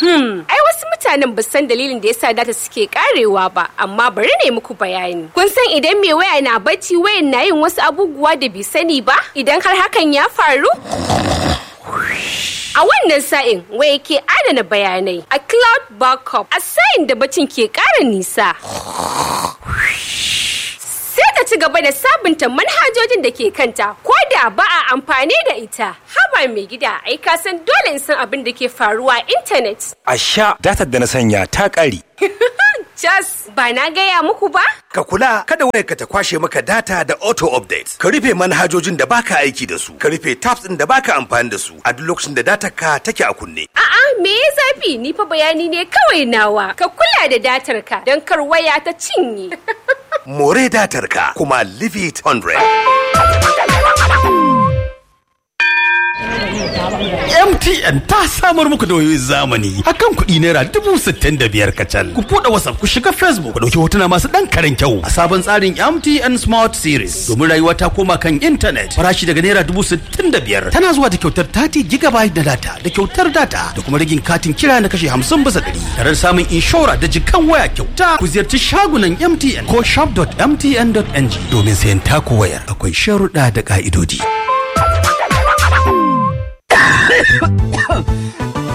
Hmm, ai wasu mutanen ba san dalilin da yasa data suke karewa ba, amma bari ne muku bayani. Kun san idan mai waya na bacci wayan na yin wasu abubuwa da bai sani ba? Idan har hakan ya faru? A wannan sa'in waya ke adana bayanai a cloud backup a sa'in da bacin ke ƙara nisa. Sai ta ci gaba da sabunta manhajojin da ke kanta ko da ba a amfani da ita. Haba mai gida ai ka san dole in san abin da ke faruwa a intanet. A sha datar da na sanya ta ƙare. Jas ba na gaya muku ba? Ka kula kada wayarka ta kwashe maka data da auto update. Ka rufe manhajojin da baka aiki da su. Ka rufe tabs ɗin da baka amfani da su a duk lokacin da datar ka take a kunne. A'a me ya zafi ni fa bayani ne kawai nawa. Ka kula da datar ka don kar waya ta cinye. More datar ka kuma leave it 100. MTN ta samar muku da wayoyin zamani akan kuɗi naira dubu sittin da biyar kacal. Ku buɗe WhatsApp ku shiga Facebook ku ɗauki hotuna masu ɗan karen kyau a sabon tsarin MTN Smart Series domin rayuwa ta koma kan intanet farashi daga naira dubu sittin da biyar tana zuwa da kyautar 30 gigabyte na data da kyautar data da kuma rigin katin kira na kashe hamsin bisa ɗari tare da samun inshora da jikan waya kyauta ku ziyarci shagunan MTN ko shop.mtn.ng domin sayan taku wayar akwai sharuɗa da ƙa'idodi.